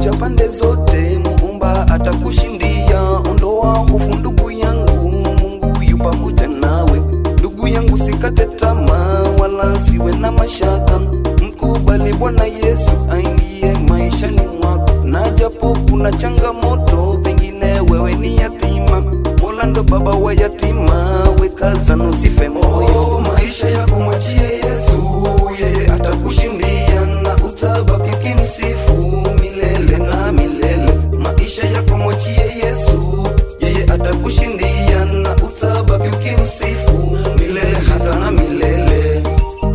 kuja pande zote, muumba atakushindia. Ondoa hofu ndugu yangu, Mungu yu pamoja nawe. Ndugu yangu, sikate tamaa wala siwe na mashaka, mkubali Bwana Yesu aingie maishani mwako, na japo kuna changamoto, pengine wewe ni yatima, Mola ndo baba wa yatima, wekaza na usife moyo. Maisha yako mwachie Yesu, yeye atakushindia na utabaki kimsifu milele na milele. Maisha yako mwachie Yesu, yeye atakushindia na utabaki ukimsifu milele hata na milele.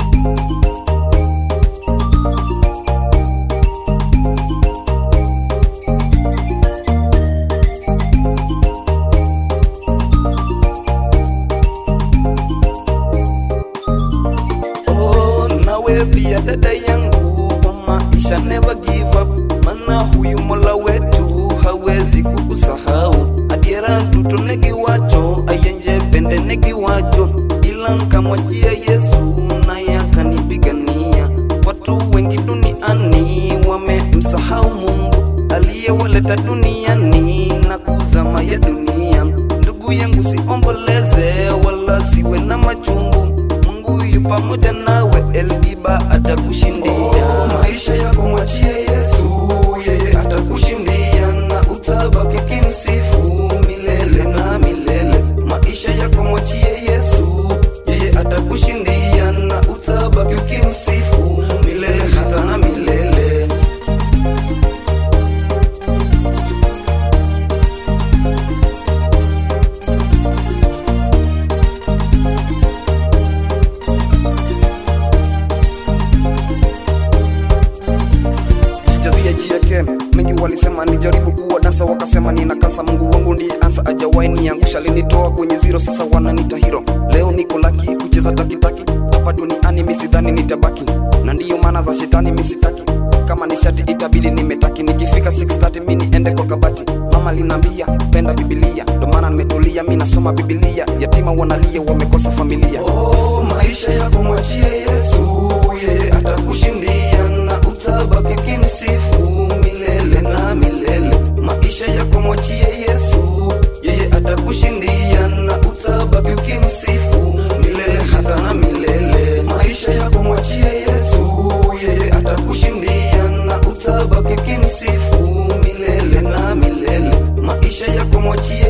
Oh, nawe pia dada yangu, kwa maisha never give up, mana huyu mola wetu hawezi kukusahau. Adiera mtuto negiwacho ayenje pende negiwacho, ila nkamwachia Yesu naye akanipigania. Watu wengi duniani wamemsahau Mungu aliyewaleta duniani na kuzama ya dunia. Ndugu yangu, siomboleze wala siwe na machungu Mungu yu pamoja nawe, Elgiba atakushindia. Oh, maisha yako mwachie Yesu, yeye atakushindia na utabaki kimsifu milele na milele. Maisha yako mwachie Yesu, yeye atakushindia na utabaki ukimsifu milele hata na milele. jijazia jieke mengi walisema nijaribu kuwa dansa wakasema nina kansa mungu wangu ndiye ansa ajawai niangusha linitoa kwenye zero sasa wananita hiro leo niko laki kucheza takitaki hapa duniani misidhani nitabaki na ndiyo maana za shetani misitaki kama ni shati itabidi nimetaki nikifika 630 mi niende kwa kabati mama linaambia penda bibilia ndo maana nimetulia mi nasoma bibilia yatima wanalia wamekosa familia oh, maisha yako mwachie yesu yeye atakushindia na utabaki kimsifu milele na milele maisha yako mwachie yesu yeye atakushindia na utabaki ukimsifu milele hata na milele maisha yako mwachie yesu yeye atakushindia na utabaki kimsifu milele na milele maisha yako mwachie